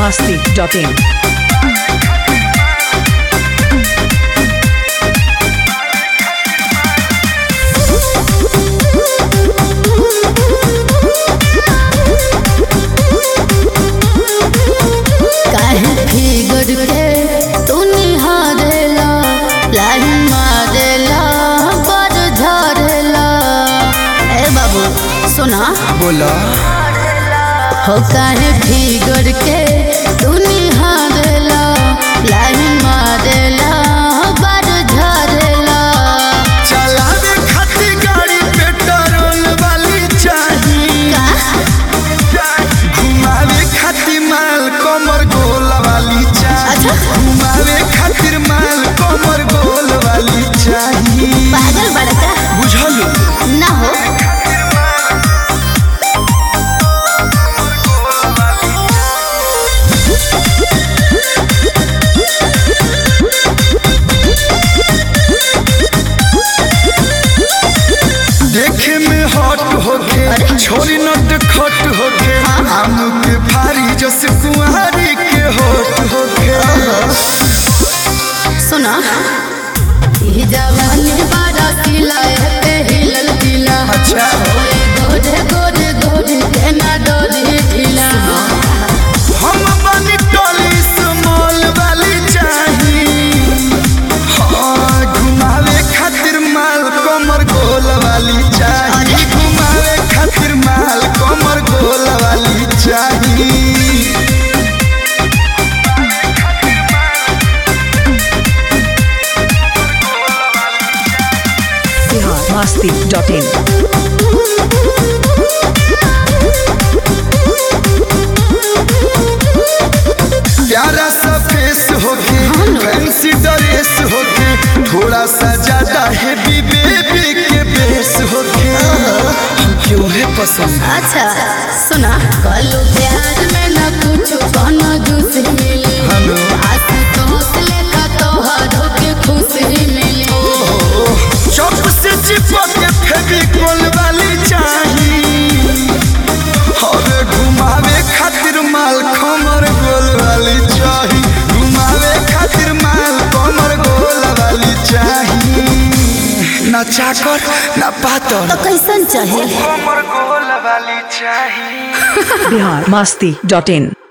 masti.in. काहे figure के तू निहारेला लाइन मारेला पर झरेला ए बाबू सुना बोला हो काहे फिगर के तू निहारेला लाइन मारेला पर झरेला चलावे खातिर गाड़ी पेट्रोल वाली चाहिए का घुमावे खातिर माल कमर गोल वाली चाहिए अच्छा। घुमावे खातिर माल कमर गोल वाली चाहिए पागल बड़का बुझलू ना हो देखे में हॉट होके छोरी नट खट होके आम के फारी जस कुंवारी के होट होके सुना ई जवानी बारा किला पे हिलल दिला अच्छा। ओए गोरे गोरे गोरे के ना डोरी ढीला हम बनी टोली स्मॉल वाली चाहिए हाँ घुमावे खातिर माल कमर गोल वाली चाहिए घुमावे खातिर माल कमर गोल वाली चाहिए Bihar masti.in. प्यारा सा फेस होके फैंसी ड्रेस होके थोड़ा सा ज्यादा हेवी बेबी के बेस होके हम क्यों है पसंद अच्छा सुना कलू प्यार में ना कुछ कोनो जूस मिली हेलो। आस तोस लेखा तोहरो के खुशी मिली चौक से चिपक के फेविकोल वाली चाहिए और घुमावे खातिर माल कमर गोल वाली चाहिए घुमावे खातिर माल कमर गोल वाली चाहिए ना चाकर ना पातर तो कैसन चाहे कमर गोल वाली चाहिए Bihar masti.in.